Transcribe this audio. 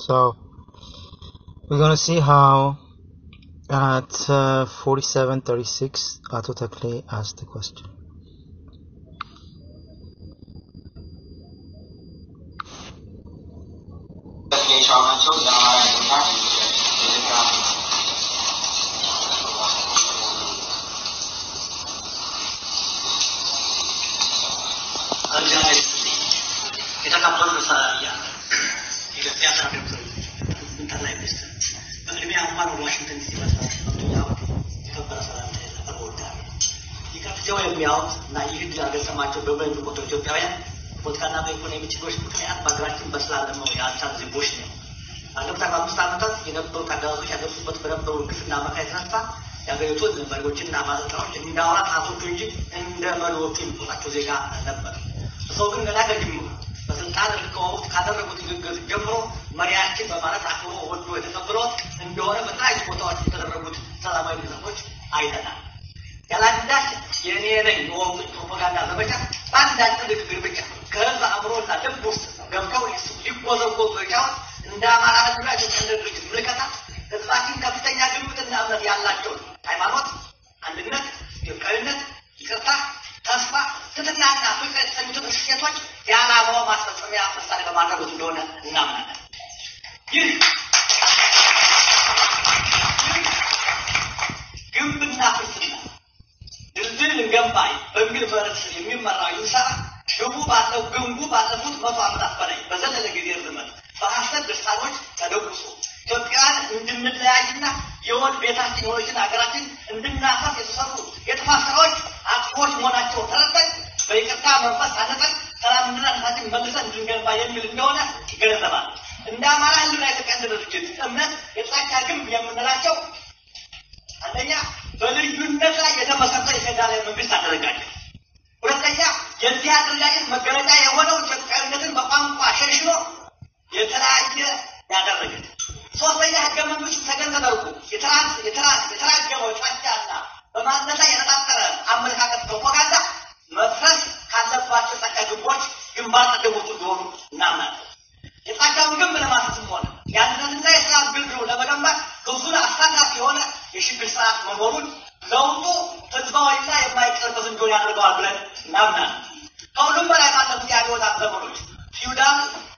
So we're gonna see how at uh, 4736 Ato Takle asked the question. የሻማቸው የአማራና የኢትዮጵያ እግዚአብሔር ይስጥልኝ። የተከበሩ ርዕሰ የኢትዮጵያ ሰራዊት ጠቅላይ ሚኒስትር፣ በቅድሚያ እንኳን ወደ ዋሽንግተን ዲሲ መስራት መጥቶኛው የከበረ ሰላምታ ላቀርብ እወዳለሁ። ይህ የሚያዩት እና ይህ ድል ያልገጠማቸው በብዙ የሚቆጠሩ ኢትዮጵያውያን ፖለቲካና በኢኮኖሚ ችግሮች ምክንያት በሀገራችን በስላለመው የአልቻሉ ዜጎች ነው። ባለፉት አርባ አምስት ዓመታት የነበሩት አገዛዞች ያደርሱበት በነበሩ ግፍና መከራ የተነሳ የሀገሪቱን መሪዎችና ባለስልጣኖች እንደ አውራ ጣቶቹ እንጂ እንደ መሪዎቹ የሚቆጣቸው ዜጋ ነበር። ሰው ግን ገና ከጅምሩ በስልጣን ርቀው ወቅት ካደረጉት ንግግር ጀምሮ መሪያችን በማለት አክብሮ ወዶ የተቀበሉት እንደሆነ በተለያዩ ቦታዎች የተደረጉት ሰላማዊ ሰልፎች አይተናል። ያላንዳች የእኔ ነኝ የወቅቱ ፕሮፓጋንዳ ዘመቻ በአንዳንድ ንግግር ብቻ ከህዝብ አእምሮና ልብ ውስጥ ገብተው ሊጎዘጎዙ የቻሉት እንደ አማራ ህዝብና ኢትዮጵያ ድርጅት ምልከታ ህዝባችን ከፍተኛ ግምትና እምነት ያላቸውን ሃይማኖት፣ አንድነት፣ ኢትዮጵያዊነት፣ ይቅርታ፣ ተስፋ፣ ትትናና ፍቅር የተሰኙትን እሴቶች የዓላማው ማስፈጸሚያ መሳሪያ በማድረጉት እንደሆነ እናምናለን። ይህ ግንብና ፍልስፍና ድልድል እንገንባ በሚል መርህ ስር የሚመራው ይህ ስራ ግቡ ባለው ግንቡ ባለፉት መቶ ዓመታት በላይ በዘለለ ጊዜ ርዝመት በሐሰት ድርሳኖች ተደጉሶ ኢትዮጵያን እንድንለያይና የወል ቤታችን የሆነችን ሀገራችን እንድናፈስ የተሰሩ የጥፋት ስራዎች አጥፎች መሆናቸው ተረድተን በይቅርታ መንፈስ ታነጸን ሰላምና ነታችን መልሰን እንድንገንባ የሚል እንደሆነ ይገነዘባል። እንደ አማራ ህልና ኢትዮጵያ ድርጅት እምነት የጥላቻ ግንብ የምንላቸው አንደኛ በልዩነት ላይ የተመሰረተ የፌዴራላዊ መንግስት አደረጃጀት፣ ሁለተኛ የዚህ አደረጃጀት መገለጫ የሆነው ኢትዮጵያዊነትን በቋንቋ ሸንሽኖ የተለያየ ያደረገ፣ ሶስተኛ ህገ መንግስቱ ተገን ተደርጎ የተራገመው ጫጫና በማንነት ላይ የተጣጠረ አመለካከት ፕሮፓጋንዳ መፍረስ ካለባቸው ጫጫ ግንቦች ግንባር ቀደሞቹ እንደሆኑ እናምናለን። የጫጫውን ግንብ ለማፍረስም ሆነ የአንድነትና የሰላም ግንብ ለመገንባት ብዙን አሳታፊ የሆነ የሽግግር ስርዓት መኖሩን ለውጡ ህዝባዊና የማይቀለበስ እንዲሆን ያደርገዋል ብለን እናምናለን። ከሁሉም በላይ ባለፉት የአብዮታት ዘመኖች ፊውዳል